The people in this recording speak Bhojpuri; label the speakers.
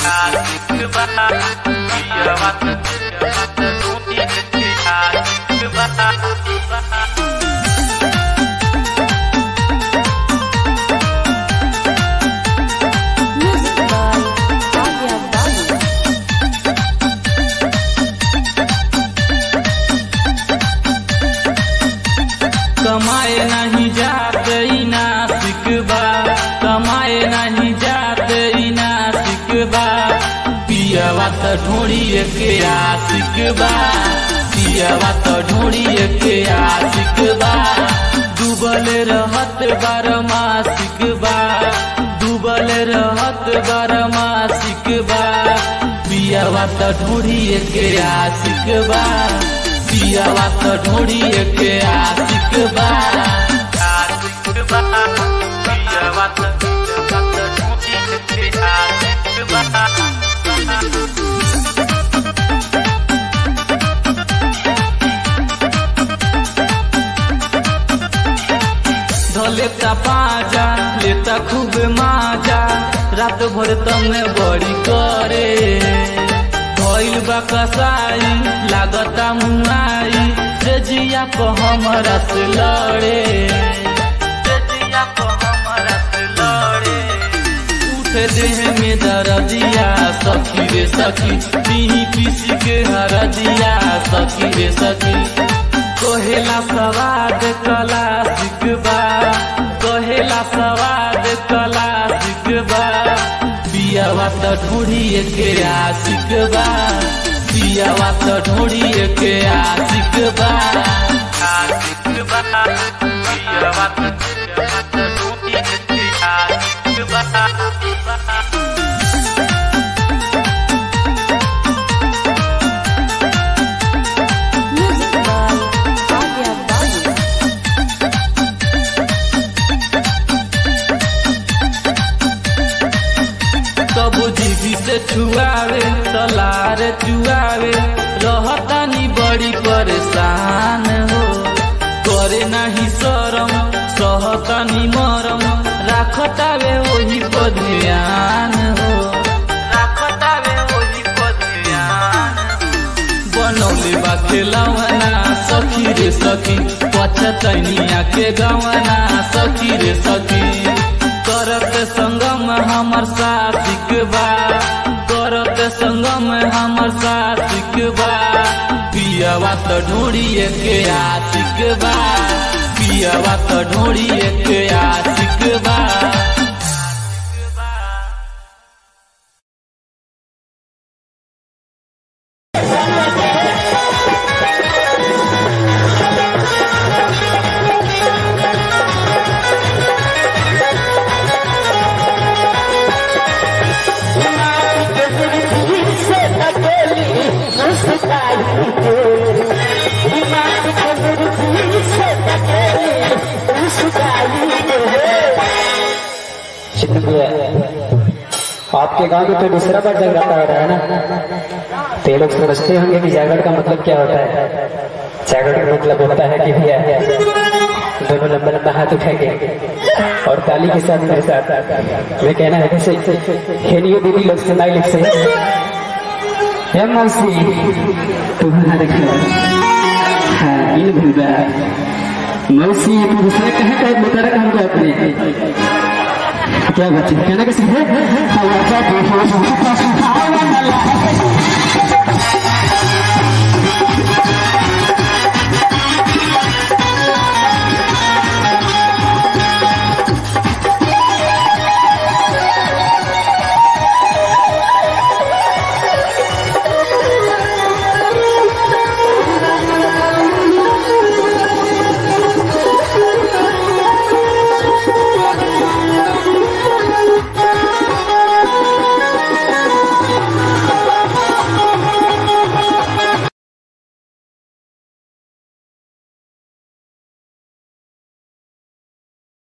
Speaker 1: Music by Agya Babu.
Speaker 2: कमाए नहीं जाते ई नासिक बा कमाए नहीं जाते ई नासिक बा पियवा त ढूंढिए के आशिक बा पियवा त ढूंढिए के आशिक बा डूबल रहत बारमासिक बा डूबल रहत बारमासिक बा पियवा त ढूंढिए के आशिक बा पियवा त ढूंढिए के आशिक बा आशिक बा पियवा त ढूंढिए के आशिक बा धलेता पाजा लेता खूब माजा रात भर तंग बड़ी करे भइल बा कसाई लागता मुआई से जिया को हमरा से लड़े से जिया को हमरा से लड़े उठे देह में दर्दिया सखी रे सखी पीही पीसी के हरदिया सखी रे सखी कहेला सवाद कला सिकबा कहेला सवाद कला सिकबा पियावा त ढूंढिए के आशिक बा पियावा त ढूंढिए के आशिक बा आशिक बा पियावा त ढूंढिए के आशिक बा
Speaker 1: Music by Agya Babu.
Speaker 2: कबू जीवी से छुआवे तलार चुआवे रहतानी बड़ी परेशान हो करे नहीं शरम सहतानी मरम राखतावे वही पर ध्यान हो राखतावे वही पर ध्यान बनौले बा खेलवना सखी रे सखी पछतनिया के गवना सखी रे सखी करत संगम हमर साथिक बा करत संगम हमर साथिक बा पियवा त ढूंढिए के आशिक बा पियवा त ढूंढिए के आशिक बा
Speaker 3: शुक्रिया आपके गांव में तो दूसरा बार जगराता हो रहा है ना तो ये लोग समझते होंगे कि जागरण का मतलब क्या होता है जागरण का मतलब होता है कि भैया दोनों लंबा लंबा हाथ उठाएंगे और ताली के साथ मेरे साथ मैं कहना है जैसे हेनियो दीदी लोग सुनाई लोग से हे मौसी तुम्हारा देखो हाँ इन भूलबा मौसी तू दूसरे कहे कहे मुतरक हमको अपने क्या बात है कहना कैसे है